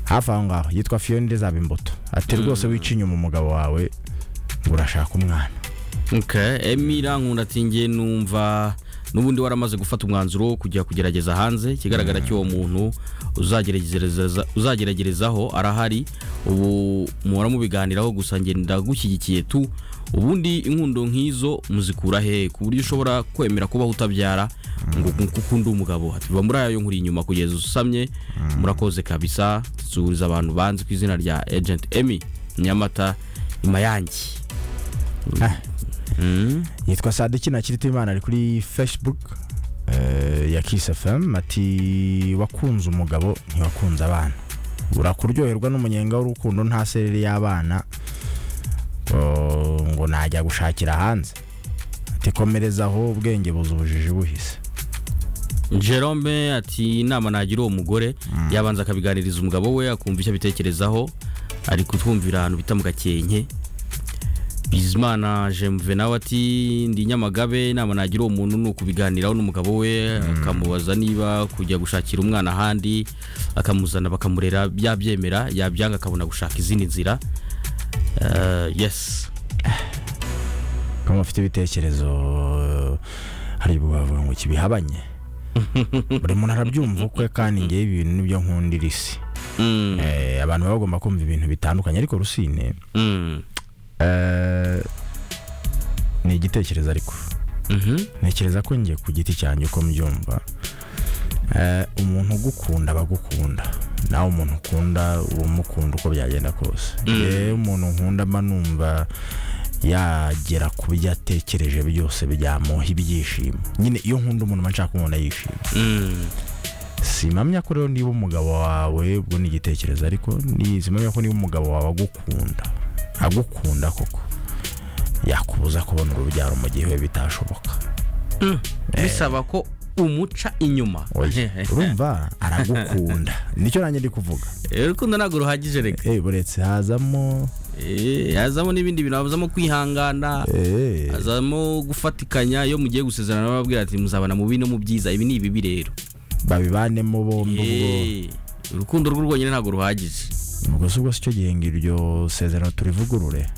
hafi aho ngaho yitwa fiyoni zaba imbuto ati rwose wica inyuma umugabo wawe ngo urashaka umwana emira nkundatingiye numva n'ubundi waramaze gufata umwanzuro wo kujya kugerageza hanze ikigaragara cy'uwo muntu uzageragereza- uzageragerezaho arahari ubu muhora mubiganiraho gusa ngenda gushyigikiye tu ubundi inkundo nk'izo muzikura hehe ku buryo ushobora kwemera kubaho utabyara ngo kuko undi umugabo ati biba muri ayo nkuri inyuma kugeza usamye murakoze kabisa suhuza abantu banzi ku izina rya agent emi nyamata nyuma yanjye Ah, Mm. yitwa sadiki nakirita imana ari kuri fesibuku ya kisi efumu ati wakunze umugabo ntiwakunze abana urakuryoherwa n'umunyenga w'urukundo nta sereri y'abana oh, ngo najya gushakira hanze ati komereza aho ubwenge buza ubujiji buhise Jerome ati inama nagira uwo mugore yabanza akabiganiriza umugabo we akumva icyo abitekerezaho ari kutwumvira ahantu bita mu gakenke bizimana jemve nawe ati ndi nyamagabe inama nagira uwo muntu ni ukubiganiraho n'umugabo we akamubaza niba kujya gushakira umwana ahandi akamuzana bakamurera byabyemera yabyanga akabona gushaka izindi nzira Eh, yes kuba mufite ibitekerezo hari ubwo bavuga ngo kibihabanye buri muntu arabyumva ukwe kandi ngewe ibi bintu nibyo nkundira isi Mm, Eh, abantu baba bagomba kumva ibintu bitandukanye ariko rusine mm, eh, ni igitekerezo ariko mhm, ntekereza ko ngiye ku giti cyanjye uko mbyumva Eh, umuntu ugukunda aba agukunda nawe umuntu ukunda uba umukunda uko byagenda kose yewe umuntu nkunda mba numva yagera ku byo yatekereje byose byamuha ibyishimo nyine iyo nkunda umuntu mba nshaka umuntu yishima mm. simamya ko rero niba umugabo wawe ubwo ni igitekerezo ariko ni simamya ko niba umugabo wawe agukunda agukunda koko yakubuza kubona urubyaro mu gihe we bitashoboka bisaba ko umuca inyuma oya urumva aragukunda nicyo nanjye ndi kuvuga Eh, urukundo ntabwo ruhagije reka Eh, buretse hazamo Eh, hazamo n'ibindi bintu hazamo kwihangana eh, hazamo gufatikanya iyo mugiye gusezerana bababwira ati muzabana mu bibi no mu byiza ibi ni ibibi rero babibanemo bombi ubwo Eh, urukundo rw'u rwonyine ntabwo ruhagije ubwo si ubwo si cyo gihe ngo iryo sezerano turivugurure